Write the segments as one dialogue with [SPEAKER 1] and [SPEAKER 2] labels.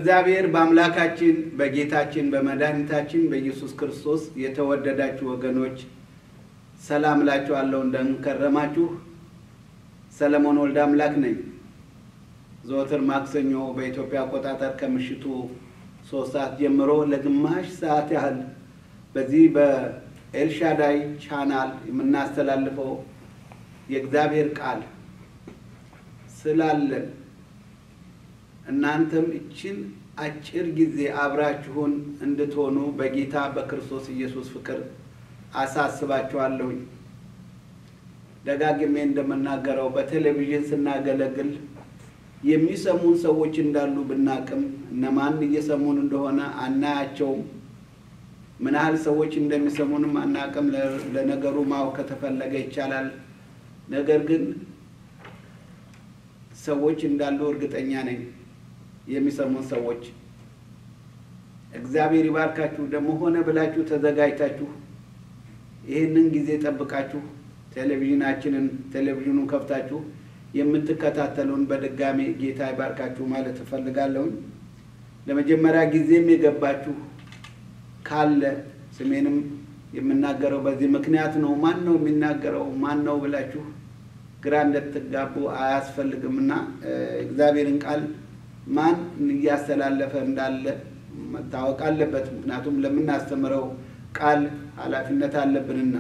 [SPEAKER 1] በእግዚአብሔር በአምላካችን በጌታችን በመድኃኒታችን በኢየሱስ ክርስቶስ የተወደዳችሁ ወገኖች ሰላም እላችኋለሁ። እንደምንከረማችሁ ሰለሞን ወልደ አምላክ ነኝ። ዘወትር ማክሰኞ በኢትዮጵያ አቆጣጠር ከምሽቱ ሶስት ሰዓት ጀምሮ ለግማሽ ሰዓት ያህል በዚህ በኤልሻዳይ ቻናል የምናስተላልፈው የእግዚአብሔር ቃል ስላለን እናንተም እችን አጭር ጊዜ አብራችሁን እንድትሆኑ በጌታ በክርስቶስ ኢየሱስ ፍቅር አሳስባችኋለሁኝ። ደጋግሜ እንደምናገረው በቴሌቪዥን ስናገለግል የሚሰሙን ሰዎች እንዳሉ ብናቅም እነማን እየሰሙን እንደሆነ አናያቸውም። ምን ያህል ሰዎች እንደሚሰሙንም አናቅም። ለነገሩ ማወቅ ከተፈለገ ይቻላል። ነገር ግን ሰዎች እንዳሉ እርግጠኛ ነኝ። የሚሰሙን ሰዎች እግዚአብሔር ይባርካችሁ። ደግሞ ሆነ ብላችሁ ተዘጋጅታችሁ ይህንን ጊዜ ጠብቃችሁ ቴሌቪዥናችንን ቴሌቪዥኑን ከፍታችሁ የምትከታተሉን በድጋሚ ጌታ ይባርካችሁ ማለት እፈልጋለሁኝ። ለመጀመሪያ ጊዜም የገባችሁ ካለ ስሜንም የምናገረው በዚህ ምክንያት ነው። ማን ነው የሚናገረው ማን ነው ብላችሁ ግራ እንደትጋቡ አያስፈልግም እና እግዚአብሔርን ቃል ማን እያስተላለፈ እንዳለ መታወቅ አለበት። ምክንያቱም ለምናስተምረው ቃል ኃላፊነት አለብንና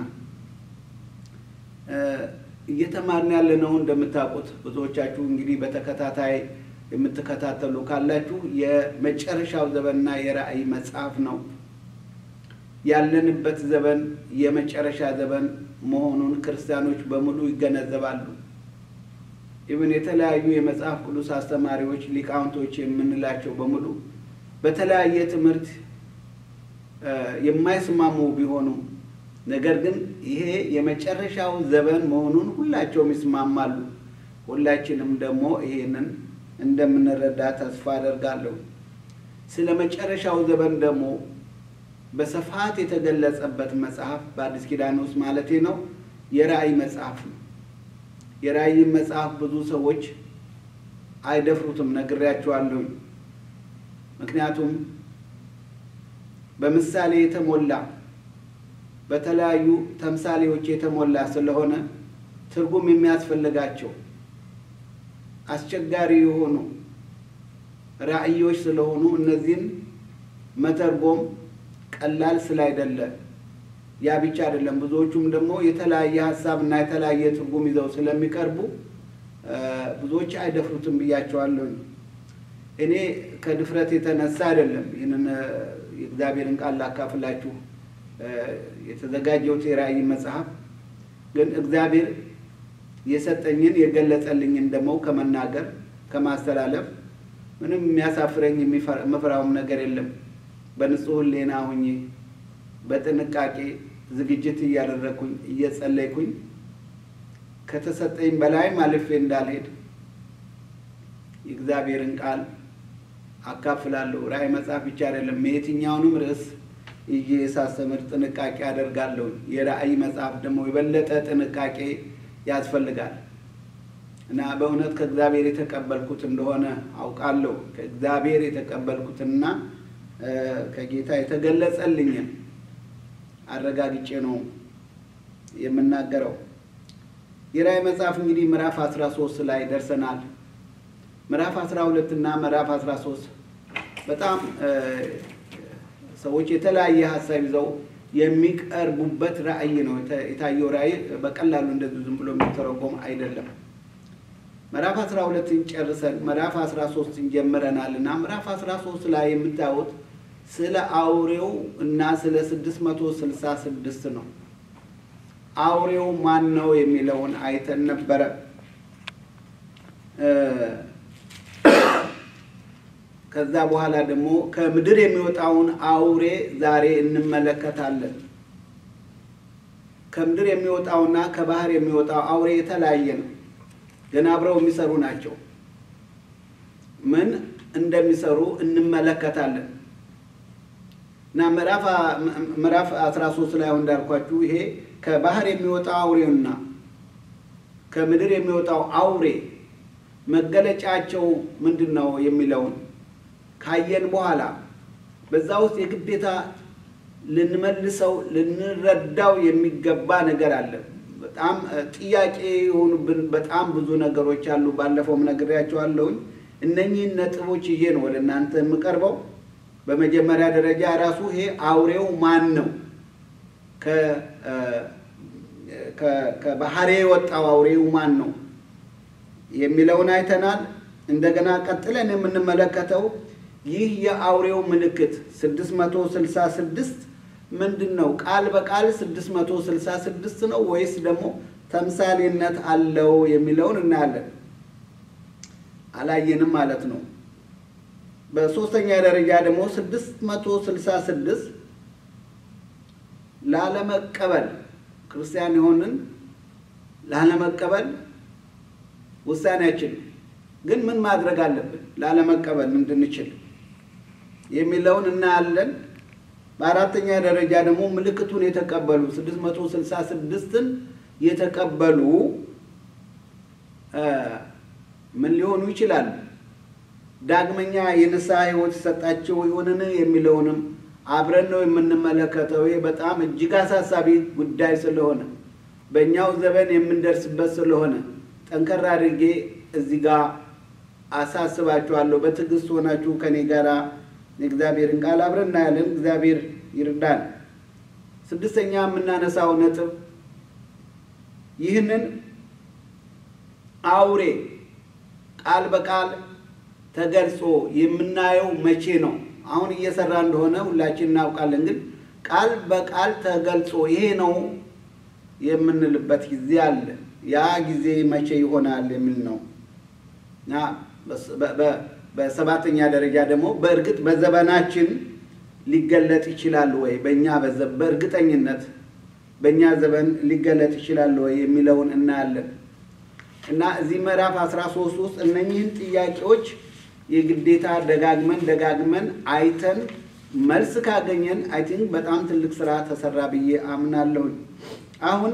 [SPEAKER 1] እየተማርን ያለ ነው። እንደምታውቁት ብዙዎቻችሁ እንግዲህ በተከታታይ የምትከታተሉ ካላችሁ የመጨረሻው ዘመንና የራእይ መጽሐፍ ነው። ያለንበት ዘመን የመጨረሻ ዘመን መሆኑን ክርስቲያኖች በሙሉ ይገነዘባሉ። ኢብን የተለያዩ የመጽሐፍ ቅዱስ አስተማሪዎች ሊቃውንቶች የምንላቸው በሙሉ በተለያየ ትምህርት የማይስማሙ ቢሆኑም ነገር ግን ይሄ የመጨረሻው ዘመን መሆኑን ሁላቸውም ይስማማሉ። ሁላችንም ደግሞ ይሄንን እንደምንረዳ ተስፋ አደርጋለሁ። ስለ መጨረሻው ዘመን ደግሞ በስፋት የተገለጸበት መጽሐፍ በአዲስ ኪዳን ውስጥ ማለቴ ነው የራእይ መጽሐፍ ነው። የራእይ መጽሐፍ ብዙ ሰዎች አይደፍሩትም፣ ነግሬያቸዋለሁኝ። ምክንያቱም በምሳሌ የተሞላ በተለያዩ ተምሳሌዎች የተሞላ ስለሆነ ትርጉም የሚያስፈልጋቸው አስቸጋሪ የሆኑ ራእዮች ስለሆኑ እነዚህን መተርጎም ቀላል ስላይደለ ያ ብቻ አይደለም። ብዙዎቹም ደግሞ የተለያየ ሀሳብ እና የተለያየ ትርጉም ይዘው ስለሚቀርቡ ብዙዎች አይደፍሩትም ብያቸዋለሁኝ። እኔ ከድፍረት የተነሳ አይደለም ይህንን የእግዚአብሔርን ቃል ላካፍላችሁ የተዘጋጀሁት የራእይ መጽሐፍ ግን እግዚአብሔር የሰጠኝን የገለጸልኝን ደግሞ ከመናገር ከማስተላለፍ ምንም የሚያሳፍረኝ የምፈራውም ነገር የለም። በንጹህ ሕሊና ሁኜ በጥንቃቄ ዝግጅት እያደረግኩኝ እየጸለይኩኝ ከተሰጠኝ በላይም አልፌ እንዳልሄድ የእግዚአብሔርን ቃል አካፍላለሁ። ራእይ መጽሐፍ ብቻ አይደለም፣ የትኛውንም ርዕስ ይዤ ሳስተምር ጥንቃቄ አደርጋለሁ። የራእይ መጽሐፍ ደግሞ የበለጠ ጥንቃቄ ያስፈልጋል እና በእውነት ከእግዚአብሔር የተቀበልኩት እንደሆነ አውቃለሁ። ከእግዚአብሔር የተቀበልኩትና ከጌታ የተገለጸልኝን አረጋግጬ ነው የምናገረው። የራእይ መጽሐፍ እንግዲህ ምዕራፍ 13 ላይ ደርሰናል። ምዕራፍ 12 እና ምዕራፍ 13 በጣም ሰዎች የተለያየ ሀሳብ ይዘው የሚቀርቡበት ራእይ ነው። የታየው ራእይ በቀላሉ እንደዚሁ ዝም ብሎ የሚተረጎም አይደለም። ምዕራፍ 12ን ጨርሰን ምዕራፍ 13ን ጀምረናል እና ምዕራፍ 13 ላይ የምታዩት ስለ አውሬው እና ስለ 666 ነው። አውሬው ማን ነው የሚለውን አይተን ነበረ። ከዛ በኋላ ደግሞ ከምድር የሚወጣውን አውሬ ዛሬ እንመለከታለን። ከምድር የሚወጣውና ከባህር የሚወጣው አውሬ የተለያየ ነው፣ ግን አብረው የሚሰሩ ናቸው። ምን እንደሚሰሩ እንመለከታለን እና ምዕራፍ 13 ላይ አሁን እንዳልኳችሁ ይሄ ከባህር የሚወጣው አውሬውና ከምድር የሚወጣው አውሬ መገለጫቸው ምንድን ነው የሚለውን ካየን በኋላ በዛ ውስጥ የግዴታ ልንመልሰው ልንረዳው የሚገባ ነገር አለ። በጣም ጥያቄ የሆኑብን በጣም ብዙ ነገሮች አሉ። ባለፈውም ነግሬያቸዋለሁኝ። እነኚህን ነጥቦች ይዤ ነው ወደ እናንተ የምቀርበው። በመጀመሪያ ደረጃ ራሱ ይሄ አውሬው ማን ነው? ከባህሬ የወጣው አውሬው ማን ነው የሚለውን አይተናል። እንደገና ቀጥለን የምንመለከተው ይህ የአውሬው ምልክት 666 ምንድን ነው? ቃል በቃል 666 ነው ወይስ ደግሞ ተምሳሌነት አለው የሚለውን እናያለን። አላየንም ማለት ነው። በሶስተኛ ደረጃ ደግሞ 666 ላለመቀበል ክርስቲያን የሆንን ላለመቀበል ውሳኔያችን ግን ምን ማድረግ አለብን ላለመቀበል እንድንችል የሚለውን እናያለን። በአራተኛ ደረጃ ደግሞ ምልክቱን የተቀበሉ 666ን የተቀበሉ ምን ሊሆኑ ይችላሉ? ዳግመኛ የንስሐ ሕይወት ሰጣቸው ይሆንን የሚለውንም አብረን ነው የምንመለከተው። ይህ በጣም እጅግ አሳሳቢ ጉዳይ ስለሆነ በእኛው ዘመን የምንደርስበት ስለሆነ ጠንከር አድርጌ እዚህ ጋር አሳስባችኋለሁ። በትዕግስት ሆናችሁ ከኔ ጋር የእግዚአብሔርን ቃል አብረን እናያለን። እግዚአብሔር ይርዳን። ስድስተኛ የምናነሳው ነጥብ ይህንን አውሬ ቃል በቃል ተገልጾ የምናየው መቼ ነው? አሁን እየሰራ እንደሆነ ሁላችን እናውቃለን። ግን ቃል በቃል ተገልጾ ይሄ ነው የምንልበት ጊዜ አለ። ያ ጊዜ መቼ ይሆናል የሚል ነው እና በሰባተኛ ደረጃ ደግሞ በእርግጥ በዘመናችን ሊገለጥ ይችላል ወይ? በእኛ በእርግጠኝነት በእኛ ዘመን ሊገለጥ ይችላል ወይ የሚለውን እናያለን እና እዚህ ምዕራፍ 13 ውስጥ እነኚህን ጥያቄዎች የግዴታ ደጋግመን ደጋግመን አይተን መልስ ካገኘን አይ ቲንክ በጣም ትልቅ ስራ ተሰራ ብዬ አምናለሁኝ። አሁን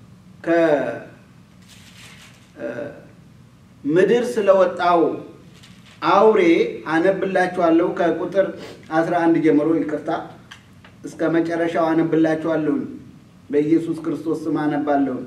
[SPEAKER 1] ከምድር ስለወጣው አውሬ አነብላችኋለሁ ከቁጥር 11 ጀምሮ ይቅርታ፣ እስከ መጨረሻው አነብላችኋለሁኝ። በኢየሱስ ክርስቶስ ስም አነባለሁኝ።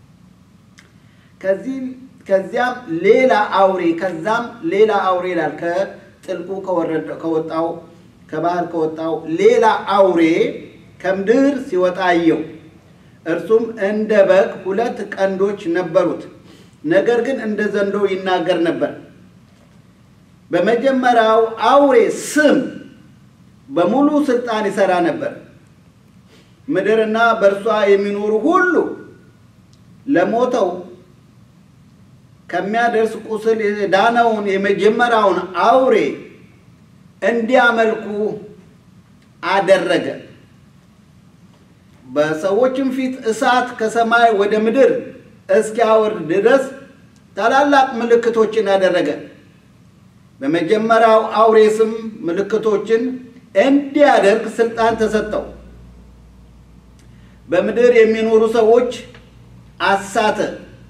[SPEAKER 1] ከዚህም ከዚያም ሌላ አውሬ ከዛም ሌላ አውሬ ይላል። ከጥልቁ ከወጣው ከባህር ከወጣው ሌላ አውሬ ከምድር ሲወጣ አየው። እርሱም እንደ በግ ሁለት ቀንዶች ነበሩት፣ ነገር ግን እንደ ዘንዶ ይናገር ነበር። በመጀመሪያው አውሬ ስም በሙሉ ስልጣን ይሰራ ነበር። ምድርና በእርሷ የሚኖሩ ሁሉ ለሞተው ከሚያደርስ ቁስል የዳነውን የመጀመሪያውን አውሬ እንዲያመልኩ አደረገ። በሰዎችም ፊት እሳት ከሰማይ ወደ ምድር እስኪያወርድ ድረስ ታላላቅ ምልክቶችን አደረገ። በመጀመሪያው አውሬ ስም ምልክቶችን እንዲያደርግ ስልጣን ተሰጠው። በምድር የሚኖሩ ሰዎች አሳተ።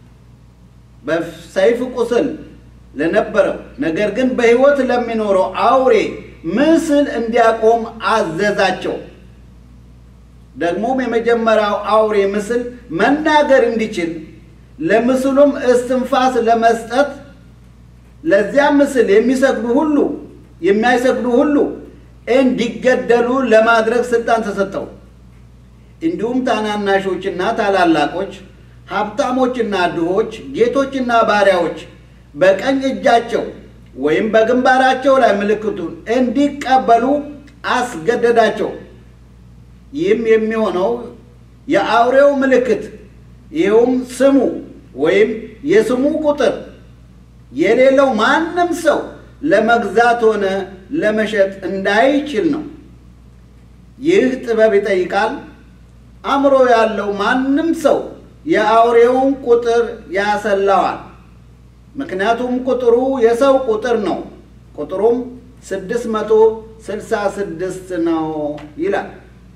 [SPEAKER 1] በሰይፍ ቁስል ለነበረው ነገር ግን በሕይወት ለሚኖረው አውሬ ምስል እንዲያቆም አዘዛቸው። ደግሞም የመጀመሪያው አውሬ ምስል መናገር እንዲችል ለምስሉም እስትንፋስ ለመስጠት ለዚያ ምስል የሚሰግዱ ሁሉ የሚያይሰግዱ ሁሉ እንዲገደሉ ለማድረግ ስልጣን ተሰጠው። እንዲሁም ታናናሾችና ታላላቆች ሀብታሞችና ድሆች፣ ጌቶችና ባሪያዎች በቀኝ እጃቸው ወይም በግንባራቸው ላይ ምልክቱን እንዲቀበሉ አስገደዳቸው። ይህም የሚሆነው የአውሬው ምልክት ይኸውም ስሙ ወይም የስሙ ቁጥር የሌለው ማንም ሰው ለመግዛት ሆነ ለመሸጥ እንዳይችል ነው። ይህ ጥበብ ይጠይቃል። አእምሮ ያለው ማንም ሰው የአውሬውን ቁጥር ያሰላዋል። ምክንያቱም ቁጥሩ የሰው ቁጥር ነው። ቁጥሩም ስድስት መቶ ስልሳ ስድስት ነው ይላል።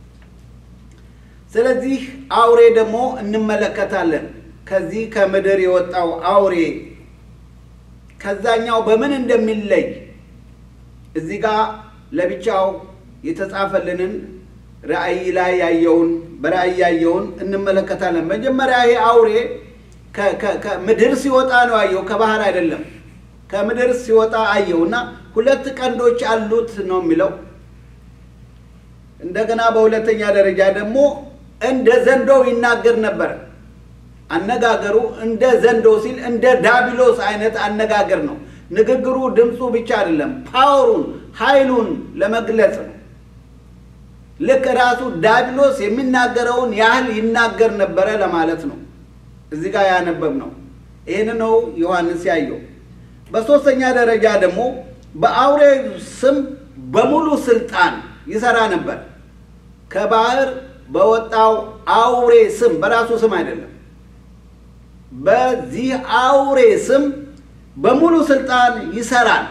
[SPEAKER 1] ስለዚህ አውሬ ደግሞ እንመለከታለን። ከዚህ ከምድር የወጣው አውሬ ከዛኛው በምን እንደሚለይ እዚህ ጋር ለብቻው የተጻፈልንን ራእይ ላይ ያየውን በራእይ ያየውን እንመለከታለን። መጀመሪያ ይሄ አውሬ ከምድር ሲወጣ ነው አየው፣ ከባህር አይደለም። ከምድር ሲወጣ አየው እና ሁለት ቀንዶች አሉት ነው የሚለው። እንደገና በሁለተኛ ደረጃ ደግሞ እንደ ዘንዶው ይናገር ነበር። አነጋገሩ እንደ ዘንዶ ሲል እንደ ዳቢሎስ አይነት አነጋገር ነው። ንግግሩ ድምፁ ብቻ አይደለም፣ ፓወሩን ኃይሉን ለመግለጽ ነው። ልክ ራሱ ዳቢሎስ የሚናገረውን ያህል ይናገር ነበረ ለማለት ነው። እዚህ ጋር ያነበብ ነው። ይህን ነው ዮሐንስ ያየው። በሦስተኛ ደረጃ ደግሞ በአውሬ ስም በሙሉ ስልጣን ይሰራ ነበር። ከባህር በወጣው አውሬ ስም፣ በራሱ ስም አይደለም። በዚህ አውሬ ስም በሙሉ ስልጣን ይሰራል።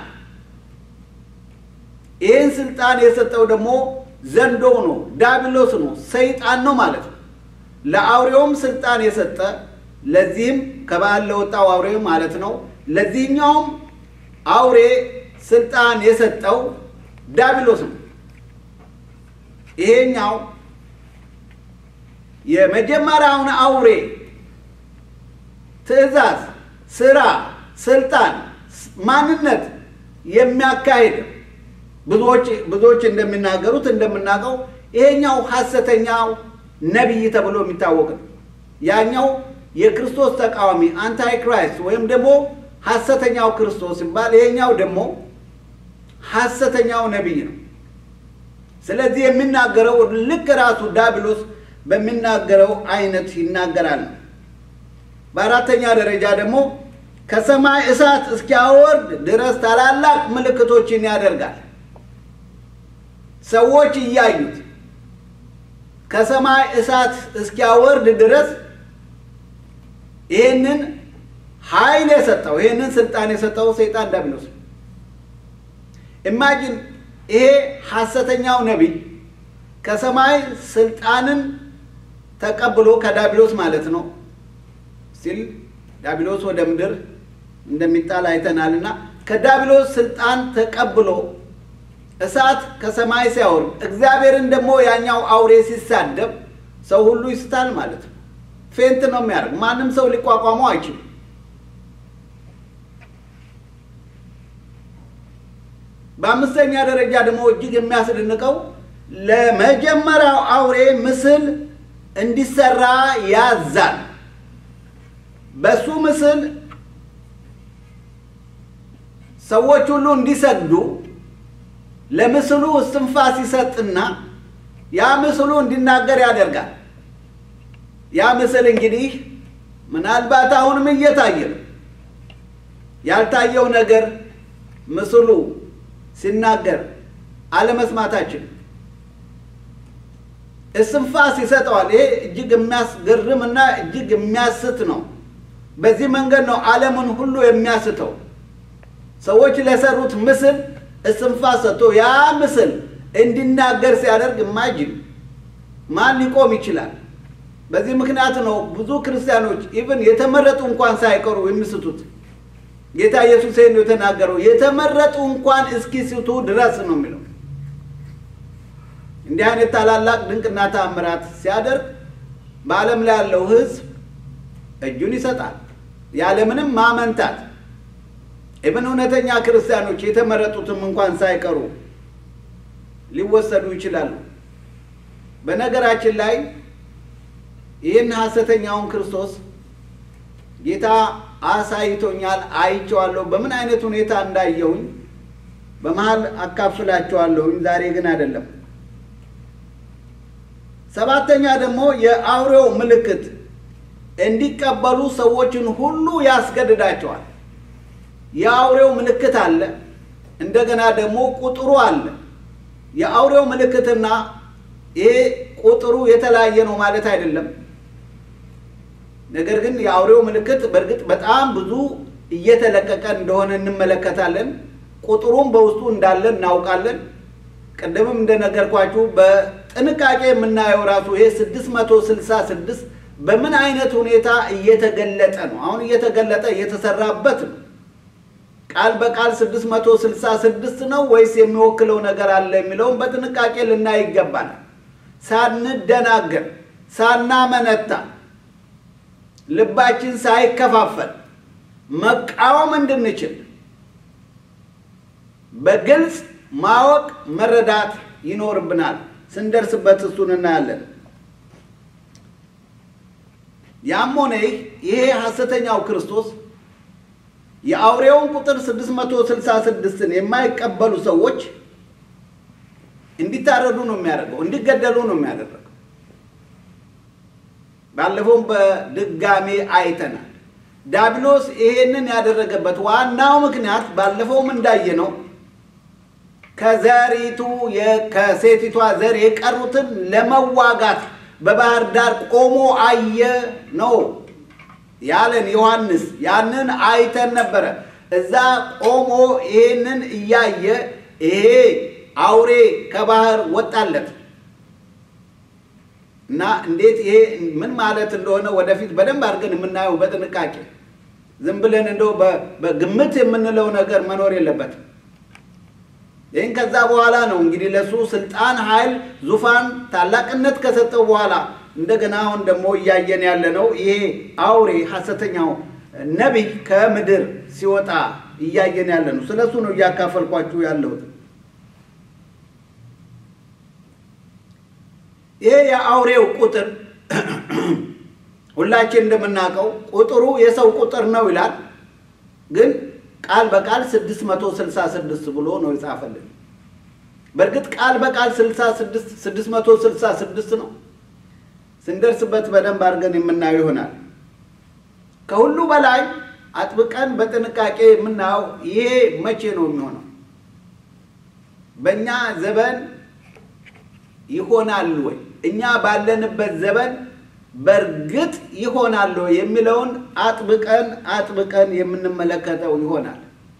[SPEAKER 1] ይህን ስልጣን የሰጠው ደግሞ ዘንዶ ነው፣ ዳቢሎስ ነው፣ ሰይጣን ነው ማለት ነው። ለአውሬውም ስልጣን የሰጠ ለዚህም ከባህር ለወጣው አውሬ ማለት ነው። ለዚህኛውም አውሬ ስልጣን የሰጠው ዳቢሎስ ነው። ይሄኛው የመጀመሪያውን አውሬ ትዕዛዝ፣ ስራ፣ ስልጣን፣ ማንነት የሚያካሂድ ብዙዎች ብዙዎች እንደሚናገሩት እንደምናውቀው ይሄኛው ሐሰተኛው ነቢይ ተብሎ የሚታወቅ ነው። ያኛው የክርስቶስ ተቃዋሚ አንታይ ክራይስት ወይም ደግሞ ሐሰተኛው ክርስቶስ ሲባል ይሄኛው ደግሞ ሐሰተኛው ነቢይ ነው። ስለዚህ የሚናገረው ልክ ራሱ ዳቢሎስ በሚናገረው አይነት ይናገራል። በአራተኛ ደረጃ ደግሞ ከሰማይ እሳት እስኪያወርድ ድረስ ታላላቅ ምልክቶችን ያደርጋል። ሰዎች እያዩት ከሰማይ እሳት እስኪያወርድ ድረስ ይህንን ኃይል የሰጠው ይህንን ስልጣን የሰጠው ሰይጣን ዳቢሎስ ነው። ኢማጂን ይሄ ሐሰተኛው ነቢይ ከሰማይ ስልጣንን ተቀብሎ ከዳቢሎስ ማለት ነው ሲል ዳቢሎስ ወደ ምድር እንደሚጣል አይተናል እና ከዳቢሎስ ስልጣን ተቀብሎ እሳት ከሰማይ ሲያወርድ እግዚአብሔርን ደግሞ ያኛው አውሬ ሲሳደብ ሰው ሁሉ ይስታል ማለት ነው። ፌንት ነው የሚያደርግ። ማንም ሰው ሊቋቋመው አይችልም። በአምስተኛ ደረጃ ደግሞ እጅግ የሚያስደንቀው ለመጀመሪያው አውሬ ምስል እንዲሰራ ያዛል። በሱ ምስል ሰዎች ሁሉ እንዲሰግዱ ለምስሉ እስትንፋስ ይሰጥና ያ ምስሉ እንዲናገር ያደርጋል። ያ ምስል እንግዲህ ምናልባት አሁንም እየታየ ነው። ያልታየው ነገር ምስሉ ሲናገር አለመስማታችን እስትንፋስ ይሰጠዋል። ይሄ እጅግ የሚያስገርም እና እጅግ የሚያስት ነው። በዚህ መንገድ ነው ዓለምን ሁሉ የሚያስተው። ሰዎች ለሰሩት ምስል እስትንፋስ ሰጥቶ ያ ምስል እንዲናገር ሲያደርግ ማጅን ማን ሊቆም ይችላል? በዚህ ምክንያት ነው ብዙ ክርስቲያኖች ኢቭን የተመረጡ እንኳን ሳይቀሩ የሚስቱት። ጌታ ኢየሱስ ይህን ነው የተናገረው፣ የተመረጡ እንኳን እስኪስቱ ድረስ ነው የሚለው። እንዲህ አይነት ታላላቅ ድንቅና ተአምራት ሲያደርግ በዓለም ላይ ያለው ሕዝብ እጁን ይሰጣል ያለምንም ማመንታት። ኢብን እውነተኛ ክርስቲያኖች የተመረጡትም እንኳን ሳይቀሩ ሊወሰዱ ይችላሉ። በነገራችን ላይ ይህን ሐሰተኛውን ክርስቶስ ጌታ አሳይቶኛል፣ አይቼዋለሁ። በምን አይነት ሁኔታ እንዳየሁኝ በመሀል አካፍላቸዋለሁኝ። ዛሬ ግን አይደለም። ሰባተኛ ደግሞ የአውሬው ምልክት እንዲቀበሉ ሰዎችን ሁሉ ያስገድዳቸዋል። የአውሬው ምልክት አለ፣ እንደገና ደግሞ ቁጥሩ አለ። የአውሬው ምልክትና ይሄ ቁጥሩ የተለያየ ነው ማለት አይደለም። ነገር ግን የአውሬው ምልክት በእርግጥ በጣም ብዙ እየተለቀቀ እንደሆነ እንመለከታለን። ቁጥሩም በውስጡ እንዳለ እናውቃለን። ቅድምም እንደነገርኳችሁ በጥንቃቄ የምናየው ራሱ ይሄ ስድስት መቶ ስልሳ ስድስት በምን አይነት ሁኔታ እየተገለጠ ነው? አሁን እየተገለጠ እየተሰራበት ነው። ቃል በቃል 666 ነው ወይስ የሚወክለው ነገር አለ የሚለውን በጥንቃቄ ልናይ ይገባል። ሳንደናገር፣ ሳናመነታ፣ ልባችን ሳይከፋፈል መቃወም እንድንችል በግልጽ ማወቅ መረዳት ይኖርብናል። ስንደርስበት እሱን እናያለን። ያም ሆነ ይህ ይሄ ሐሰተኛው ክርስቶስ የአውሬውን ቁጥር 666ን የማይቀበሉ ሰዎች እንዲታረዱ ነው የሚያደርገው፣ እንዲገደሉ ነው የሚያደርገው። ባለፈውም በድጋሜ አይተናል። ዲያብሎስ ይሄንን ያደረገበት ዋናው ምክንያት ባለፈውም እንዳየነው ከዘሪቱ ከሴቲቷ ዘር የቀሩትን ለመዋጋት በባህር ዳር ቆሞ አየ ነው ያለን ዮሐንስ። ያንን አይተን ነበረ። እዛ ቆሞ ይሄንን እያየ ይሄ አውሬ ከባህር ወጣለት እና እንዴት ይሄ ምን ማለት እንደሆነ ወደፊት በደንብ አድርገን የምናየው በጥንቃቄ ዝም ብለን እንደው በግምት የምንለው ነገር መኖር የለበትም። ይህን ከዛ በኋላ ነው እንግዲህ ለእሱ ስልጣን፣ ኃይል፣ ዙፋን፣ ታላቅነት ከሰጠው በኋላ እንደገና አሁን ደግሞ እያየን ያለ ነው። ይሄ አውሬ ሐሰተኛው ነቢይ ከምድር ሲወጣ እያየን ያለ ነው። ስለ እሱ ነው እያካፈልኳችሁ ያለሁት። ይሄ የአውሬው ቁጥር ሁላችን እንደምናውቀው ቁጥሩ የሰው ቁጥር ነው ይላል ግን ቃል በቃል 666 ብሎ ነው የጻፈልን። በእርግጥ ቃል በቃል 666 ነው። ስንደርስበት በደንብ አድርገን የምናየው ይሆናል። ከሁሉ በላይ አጥብቀን በጥንቃቄ የምናየው ይሄ መቼ ነው የሚሆነው? በእኛ ዘመን ይሆናል ወይ? እኛ ባለንበት ዘመን በእርግጥ ይሆናል የሚለውን አጥብቀን አጥብቀን የምንመለከተው ይሆናል።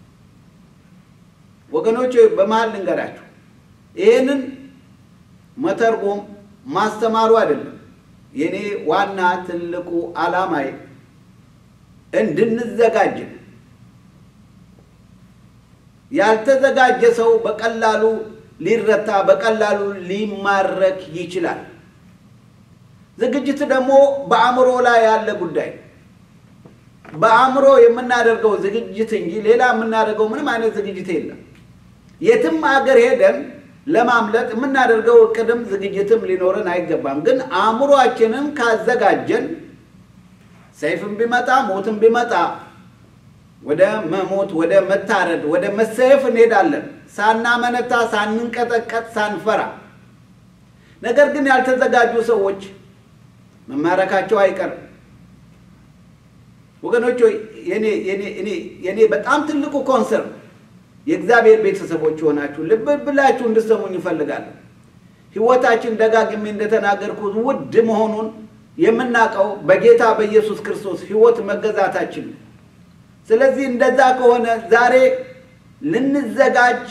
[SPEAKER 1] ወገኖች በመሀል ልንገራችሁ፣ ይህንን መተርጎም ማስተማሩ አይደለም የኔ ዋና ትልቁ ዓላማዬ እንድንዘጋጅ ነው። ያልተዘጋጀ ሰው በቀላሉ ሊረታ፣ በቀላሉ ሊማረክ ይችላል። ዝግጅት ደግሞ በአእምሮ ላይ ያለ ጉዳይ በአእምሮ የምናደርገው ዝግጅት እንጂ ሌላ የምናደርገው ምንም አይነት ዝግጅት የለም። የትም አገር ሄደን ለማምለጥ የምናደርገው እቅድም ዝግጅትም ሊኖረን አይገባም። ግን አእምሯችንን ካዘጋጀን ሰይፍም ቢመጣ ሞትም ቢመጣ ወደ መሞት፣ ወደ መታረድ፣ ወደ መሰየፍ እንሄዳለን ሳናመነታ፣ ሳንንቀጠቀጥ፣ ሳንፈራ። ነገር ግን ያልተዘጋጁ ሰዎች መማረካቸው አይቀርም። ወገኖች የኔ በጣም ትልቁ ኮንሰርን የእግዚአብሔር ቤተሰቦች የሆናችሁ ልብ ብላችሁ እንድሰሙኝ ይፈልጋለሁ። ሕይወታችን ደጋግሜ እንደተናገርኩት ውድ መሆኑን የምናውቀው በጌታ በኢየሱስ ክርስቶስ ሕይወት መገዛታችን ነው። ስለዚህ እንደዛ ከሆነ ዛሬ ልንዘጋጅ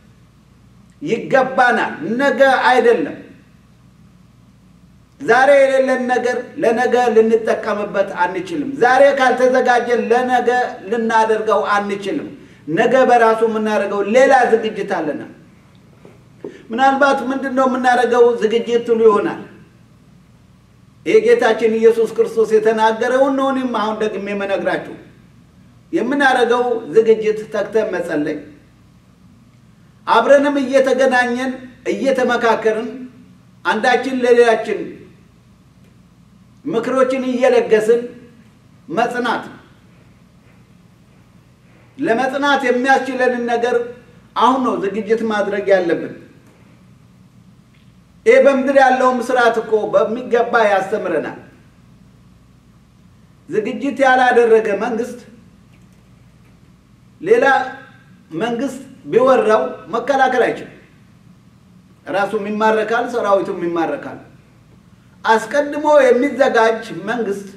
[SPEAKER 1] ይገባናል። ነገ አይደለም። ዛሬ የሌለን ነገር ለነገ ልንጠቀምበት አንችልም። ዛሬ ካልተዘጋጀን ለነገ ልናደርገው አንችልም። ነገ በራሱ የምናደርገው ሌላ ዝግጅት አለና ምናልባት ምንድን ነው የምናደርገው ዝግጅት ትሉ ይሆናል። ይህ ጌታችን ኢየሱስ ክርስቶስ የተናገረውን ነው እኔም አሁን ደግሜ የምነግራችሁ። የምናደርገው ዝግጅት ተግተን መጸለይ፣ አብረንም እየተገናኘን እየተመካከርን አንዳችን ለሌላችን ምክሮችን እየለገስን መጽናት ለመጽናት የሚያስችለንን ነገር አሁን ነው ዝግጅት ማድረግ ያለብን። ይህ በምድር ያለውም ስርዓት እኮ በሚገባ ያስተምረናል። ዝግጅት ያላደረገ መንግስት ሌላ መንግስት ቢወራው መከላከል አይችልም። ራሱም ይማረካል፣ ሰራዊቱም ይማረካል። አስቀድሞ የሚዘጋጅ መንግስት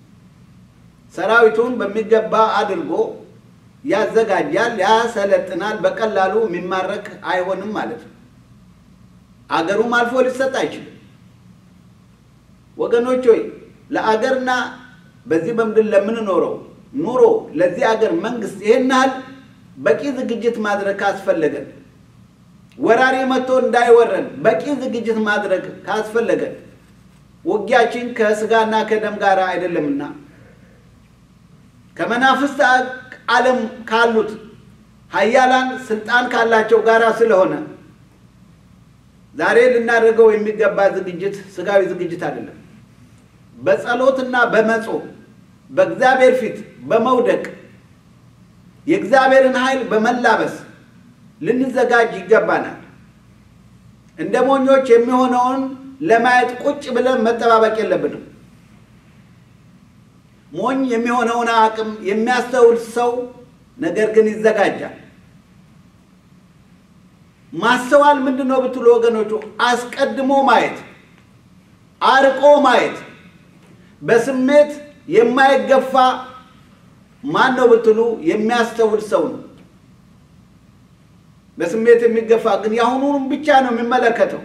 [SPEAKER 1] ሰራዊቱን በሚገባ አድርጎ ያዘጋጃል፣ ያሰለጥናል። በቀላሉ የሚማረክ አይሆንም ማለት ነው። አገሩም አልፎ ሊሰጥ አይችልም። ወገኖች ሆይ ለአገርና በዚህ በምድር ለምንኖረው ኑሮ ለዚህ አገር መንግስት ይሄን ያህል በቂ ዝግጅት ማድረግ ካስፈለገን ወራሪ መጥቶ እንዳይወረን በቂ ዝግጅት ማድረግ ካስፈለገን ውጊያችን ከስጋና ከደም ጋር አይደለምና ከመናፍስት ዓለም ካሉት ኃያላን ስልጣን ካላቸው ጋራ ስለሆነ ዛሬ ልናደርገው የሚገባ ዝግጅት ስጋዊ ዝግጅት አይደለም። በጸሎትና በመጾም በእግዚአብሔር ፊት በመውደቅ የእግዚአብሔርን ኃይል በመላበስ ልንዘጋጅ ይገባናል። እንደ ሞኞች የሚሆነውን ለማየት ቁጭ ብለን መጠባበቅ የለብንም። ሞኝ የሚሆነውን አቅም የሚያስተውል ሰው ነገር ግን ይዘጋጃል። ማስተዋል ምንድን ነው ብትሉ ወገኖቹ፣ አስቀድሞ ማየት፣ አርቆ ማየት፣ በስሜት የማይገፋ ማን ነው ብትሉ የሚያስተውል ሰው ነው። በስሜት የሚገፋ ግን የአሁኑንም ብቻ ነው የሚመለከተው፣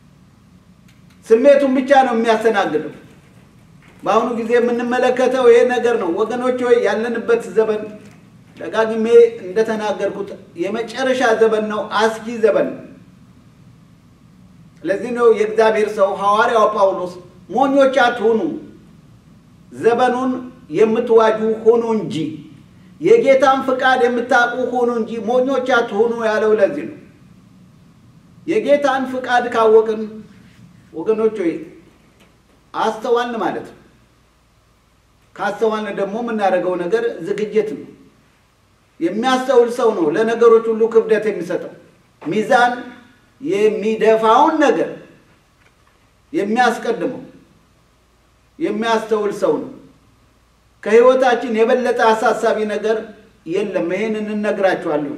[SPEAKER 1] ስሜቱን ብቻ ነው የሚያስተናግደው። በአሁኑ ጊዜ የምንመለከተው ይሄ ነገር ነው ወገኖች። ሆይ ያለንበት ዘመን ደጋግሜ እንደተናገርኩት የመጨረሻ ዘመን ነው፣ አስጊ ዘመን ነው። ለዚህ ነው የእግዚአብሔር ሰው ሐዋርያው ጳውሎስ ሞኞች አትሁኑ፣ ዘመኑን የምትዋጁ ሁኑ እንጂ የጌታን ፍቃድ የምታውቁ ሁኑ እንጂ ሞኞች አትሁኑ ያለው ለዚህ ነው። የጌታን ፍቃድ ካወቅን ወገኖች ሆይ አስተዋልን ማለት ነው። ካስተዋልን ደግሞ የምናደርገው ነገር ዝግጅት ነው። የሚያስተውል ሰው ነው ለነገሮች ሁሉ ክብደት የሚሰጠው ሚዛን የሚደፋውን ነገር የሚያስቀድመው የሚያስተውል ሰው ነው። ከሕይወታችን የበለጠ አሳሳቢ ነገር የለም። ይሄን እንነግራችኋለሁ።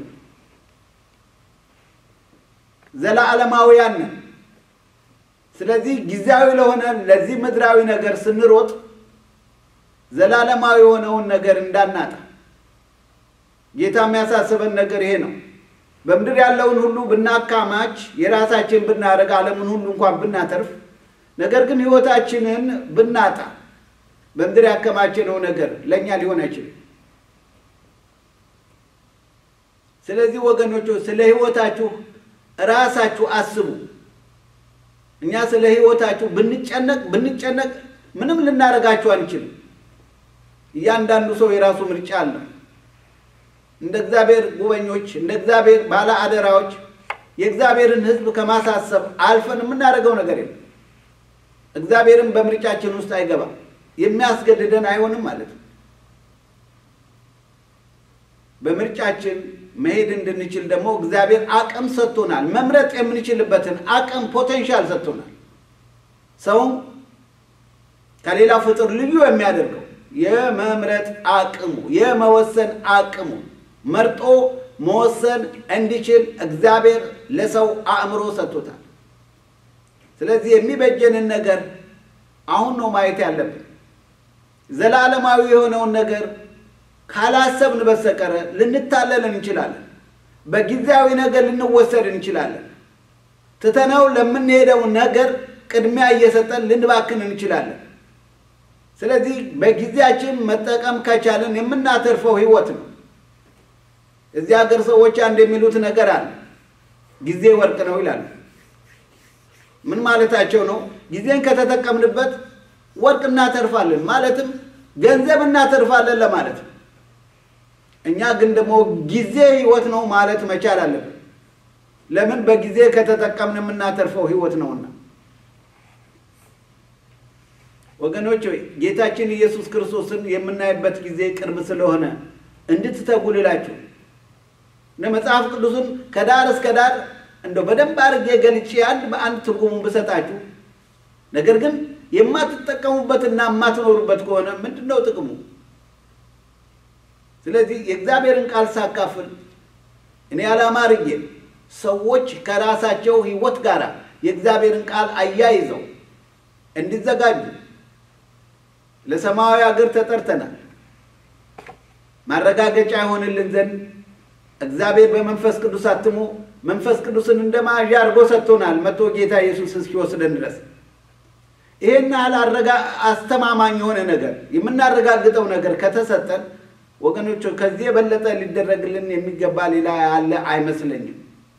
[SPEAKER 1] ዘለዓለማውያን ነን። ስለዚህ ጊዜያዊ ለሆነ ለዚህ ምድራዊ ነገር ስንሮጥ ዘላለማዊ የሆነውን ነገር እንዳናጣ ጌታ የሚያሳስበን ነገር ይሄ ነው። በምድር ያለውን ሁሉ ብናካማች የራሳችን ብናደርግ ዓለምን ሁሉ እንኳን ብናተርፍ፣ ነገር ግን ሕይወታችንን ብናጣ በምድር ያከማችነው ነገር ለእኛ ሊሆን አይችልም። ስለዚህ ወገኖች ስለ ሕይወታችሁ ራሳችሁ አስቡ። እኛ ስለ ሕይወታችሁ ብንጨነቅ ብንጨነቅ ምንም ልናደርጋችሁ አንችልም። እያንዳንዱ ሰው የራሱ ምርጫ አለ። እንደ እግዚአብሔር ጉበኞች፣ እንደ እግዚአብሔር ባለ አደራዎች የእግዚአብሔርን ሕዝብ ከማሳሰብ አልፈን የምናደርገው ነገር የለም። እግዚአብሔርን በምርጫችን ውስጥ አይገባም። የሚያስገድደን አይሆንም ማለት ነው። በምርጫችን መሄድ እንድንችል ደግሞ እግዚአብሔር አቅም ሰጥቶናል። መምረጥ የምንችልበትን አቅም ፖቴንሻል ሰጥቶናል። ሰውም ከሌላ ፍጡር ልዩ የሚያደርገው የመምረጥ አቅሙ የመወሰን አቅሙ መርጦ መወሰን እንዲችል እግዚአብሔር ለሰው አእምሮ ሰጥቶታል። ስለዚህ የሚበጀንን ነገር አሁን ነው ማየት ያለብን። ዘላለማዊ የሆነውን ነገር ካላሰብን በስተቀረ ልንታለል እንችላለን። በጊዜያዊ ነገር ልንወሰድ እንችላለን። ትተነው ለምንሄደው ነገር ቅድሚያ እየሰጠን ልንባክን እንችላለን። ስለዚህ በጊዜያችን መጠቀም ከቻለን የምናተርፈው ሕይወት ነው። እዚህ ሀገር ሰዎች አንድ የሚሉት ነገር አለ። ጊዜ ወርቅ ነው ይላሉ። ምን ማለታቸው ነው? ጊዜን ከተጠቀምንበት ወርቅ እናተርፋለን ማለትም ገንዘብ እናተርፋለን ለማለት ነው። እኛ ግን ደግሞ ጊዜ ሕይወት ነው ማለት መቻል አለብን። ለምን? በጊዜ ከተጠቀምን የምናተርፈው ሕይወት ነውና። ወገኖች ሆይ ጌታችን ኢየሱስ ክርስቶስን የምናይበት ጊዜ ቅርብ ስለሆነ እንድትተጉ ልላችሁ እነ መጽሐፍ ቅዱስን ከዳር እስከ ዳር እንደው በደንብ አድርጌ ገልጬ አንድ በአንድ ትርጉሙን ብሰጣችሁ፣ ነገር ግን የማትጠቀሙበትና የማትኖሩበት ከሆነ ምንድን ነው ጥቅሙ? ስለዚህ የእግዚአብሔርን ቃል ሳካፍል እኔ ዓላማ አድርጌ ሰዎች ከራሳቸው ሕይወት ጋር የእግዚአብሔርን ቃል አያይዘው እንዲዘጋጁ ለሰማያዊ ሀገር ተጠርተናል። ማረጋገጫ ይሆንልን ዘንድ እግዚአብሔር በመንፈስ ቅዱስ አትሞ መንፈስ ቅዱስን እንደ መያዣ አድርጎ ሰጥቶናል። መጥቶ ጌታ ኢየሱስ እስኪወስደን ድረስ ይሄን ያህል አስተማማኝ የሆነ ነገር የምናረጋግጠው ነገር ከተሰጠን ወገኖች ከዚህ የበለጠ ሊደረግልን የሚገባ ሌላ ያለ አይመስለኝም።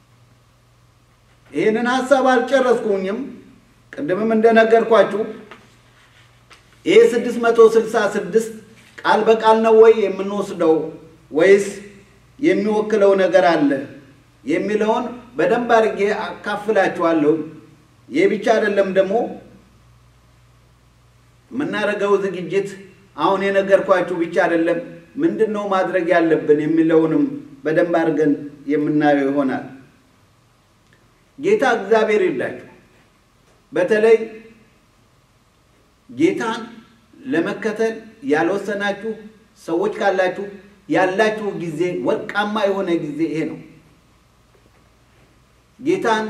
[SPEAKER 1] ይህንን ሀሳብ አልጨረስኩኝም። ቅድምም እንደነገርኳችሁ ይህ ስድስት መቶ ስልሳ ስድስት ቃል በቃል ነው ወይ የምንወስደው ወይስ የሚወክለው ነገር አለ የሚለውን በደንብ አድርጌ አካፍላችኋለሁ። ይህ ብቻ አይደለም ደግሞ የምናደርገው ዝግጅት አሁን የነገርኳችሁ ብቻ አይደለም። ምንድን ነው ማድረግ ያለብን የሚለውንም በደንብ አድርገን የምናየው ይሆናል። ጌታ እግዚአብሔር ይርዳችሁ። በተለይ ጌታን ለመከተል ያልወሰናችሁ ሰዎች ካላችሁ ያላችሁ ጊዜ ወርቃማ የሆነ ጊዜ ይሄ ነው። ጌታን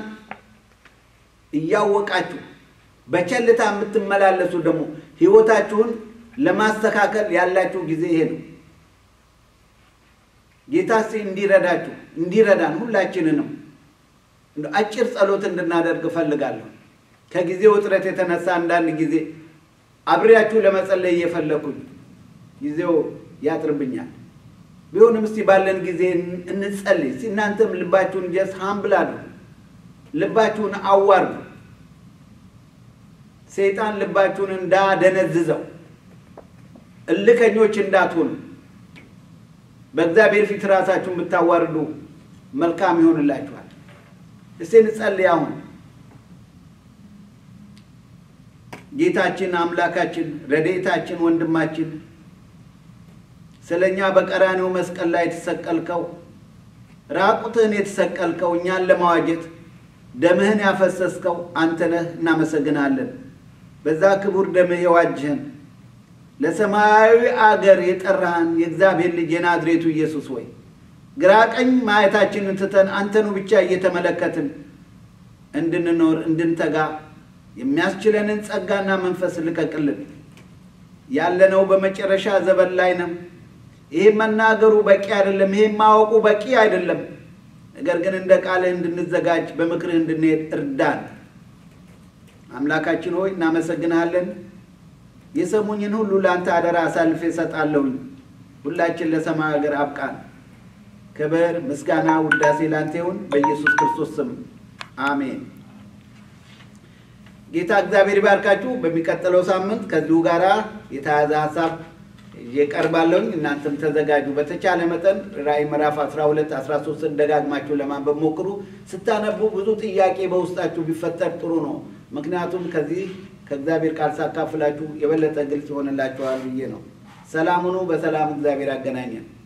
[SPEAKER 1] እያወቃችሁ በቸልታ የምትመላለሱ ደግሞ ሕይወታችሁን ለማስተካከል ያላችሁ ጊዜ ይሄ ነው። ጌታ እስኪ እንዲረዳችሁ እንዲረዳን ሁላችንንም አጭር ጸሎት እንድናደርግ እፈልጋለሁ። ከጊዜው እጥረት የተነሳ አንዳንድ ጊዜ አብሬያችሁ ለመጸለይ እየፈለኩኝ ጊዜው ያጥርብኛል። ቢሆንም እስቲ ባለን ጊዜ እንጸልይ። እስቲ እናንተም ልባችሁን ጀስ ሀምብል አድርጉ፣ ልባችሁን አዋርዱ። ሰይጣን ልባችሁን እንዳደነዝዘው፣ እልከኞች እንዳትሆኑ በእግዚአብሔር ፊት ራሳችሁን ብታዋርዱ መልካም ይሆንላችኋል። እስቲ እንጸልይ አሁን ጌታችን አምላካችን ረድኤታችን ወንድማችን ስለ እኛ በቀራኔው መስቀል ላይ የተሰቀልከው ራቁትህን የተሰቀልከው እኛን ለማዋጀት ደምህን ያፈሰስከው አንተ ነህ። እናመሰግናለን። በዛ ክቡር ደምህ የዋጅህን ለሰማያዊ አገር የጠራህን የእግዚአብሔር ልጅ የናዝሬቱ ኢየሱስ ወይ ግራ ቀኝ ማየታችንን ትተን አንተኑ ብቻ እየተመለከትን እንድንኖር እንድንተጋ የሚያስችለንን ጸጋና መንፈስ ልቀቅልን። ያለነው በመጨረሻ ዘመን ላይ ነው። ይህ መናገሩ በቂ አይደለም። ይህ ማወቁ በቂ አይደለም። ነገር ግን እንደ ቃልህ እንድንዘጋጅ በምክርህ እንድንሄድ እርዳን። አምላካችን ሆይ እናመሰግንሃለን። የሰሙኝን ሁሉ ለአንተ አደራ አሳልፌ እሰጣለሁኝ። ሁላችን ለሰማይ ሀገር አብቃን። ክብር፣ ምስጋና፣ ውዳሴ ላንተ ይሁን በኢየሱስ ክርስቶስ ስም አሜን። ጌታ እግዚአብሔር ይባርካችሁ። በሚቀጥለው ሳምንት ከዚሁ ጋር የተያዘ ሀሳብ እቀርባለሁኝ። እናንተም ተዘጋጁ። በተቻለ መጠን ራእይ ምዕራፍ 12 13ን ደጋግማችሁ ለማንበብ ሞክሩ። ስታነቡ ብዙ ጥያቄ በውስጣችሁ ቢፈጠር ጥሩ ነው። ምክንያቱም ከዚህ ከእግዚአብሔር ቃል ሳካፍላችሁ የበለጠ ግልጽ ይሆንላችኋል ብዬ ነው። ሰላም ሁኑ። በሰላም እግዚአብሔር ያገናኘን።